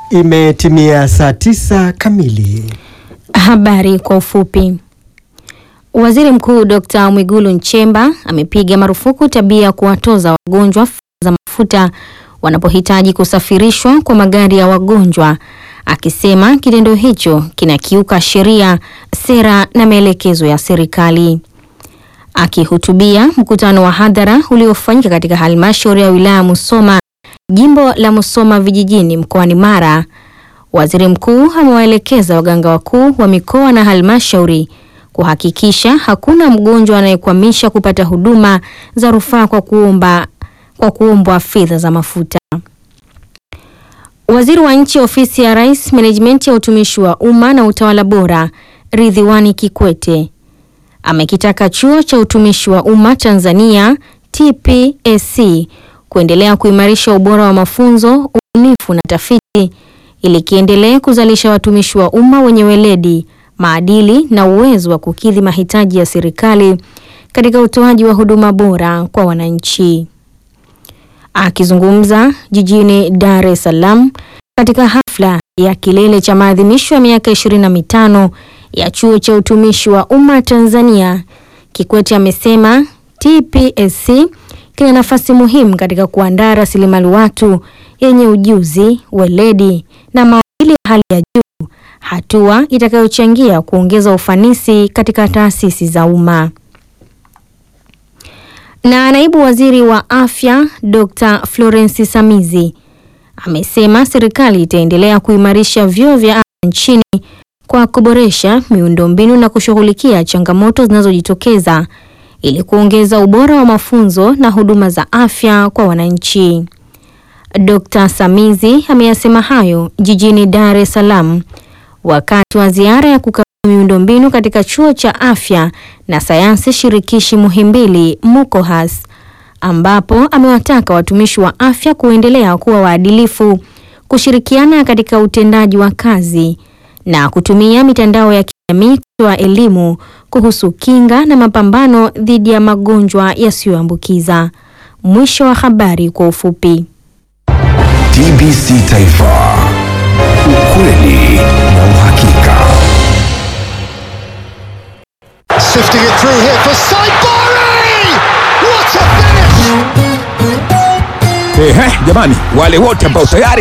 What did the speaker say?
Imetimia saa tisa kamili. Habari kwa ufupi. Waziri Mkuu Dr. Mwigulu Nchemba amepiga marufuku tabia ya kuwatoza wagonjwa fedha za mafuta wanapohitaji kusafirishwa kwa magari ya wagonjwa, akisema kitendo hicho kinakiuka sheria, sera na maelekezo ya serikali. Akihutubia mkutano wa hadhara uliofanyika katika halmashauri ya wilaya Musoma, jimbo la Musoma vijijini mkoani Mara, waziri mkuu amewaelekeza waganga wakuu wa mikoa na halmashauri kuhakikisha hakuna mgonjwa anayekwamisha kupata huduma za rufaa kwa kuomba kwa kuombwa fedha za mafuta. Waziri wa Nchi, Ofisi ya Rais, Menejimenti ya Utumishi wa Umma na Utawala Bora, Ridhiwani Kikwete amekitaka Chuo cha Utumishi wa Umma Tanzania TPSC kuendelea kuimarisha ubora wa mafunzo, ubunifu na tafiti ili kiendelee kuzalisha watumishi wa umma wenye weledi, maadili na uwezo wa kukidhi mahitaji ya serikali katika utoaji wa huduma bora kwa wananchi. Akizungumza jijini Dar es Salaam katika hafla ya kilele cha maadhimisho ya miaka 25 ya Chuo cha Utumishi wa Umma Tanzania, Kikwete amesema TPSC kina nafasi muhimu katika kuandaa rasilimali watu yenye ujuzi, weledi na maadili ya hali ya juu, hatua itakayochangia kuongeza ufanisi katika taasisi za umma. Na naibu waziri wa afya Dr. Florence Samizi amesema serikali itaendelea kuimarisha vyuo vya afya nchini kwa kuboresha miundombinu na kushughulikia changamoto zinazojitokeza ili kuongeza ubora wa mafunzo na huduma za afya kwa wananchi. Dr. Samizi ameyasema hayo jijini Dar es Salaam wakati wa ziara ya kukagua miundombinu katika chuo cha afya na sayansi shirikishi Muhimbili MUKOHAS, ambapo amewataka watumishi wa afya kuendelea kuwa waadilifu, kushirikiana katika utendaji wa kazi na kutumia mitandao ya kijamii kutoa elimu kuhusu kinga na mapambano dhidi ya magonjwa yasiyoambukiza. Mwisho wa habari kwa ufupi. TBC Taifa, ukweli na uhakika. Sifting it through here for Saibari! What a finish! Ehe, jamani, wale wote ambao tayari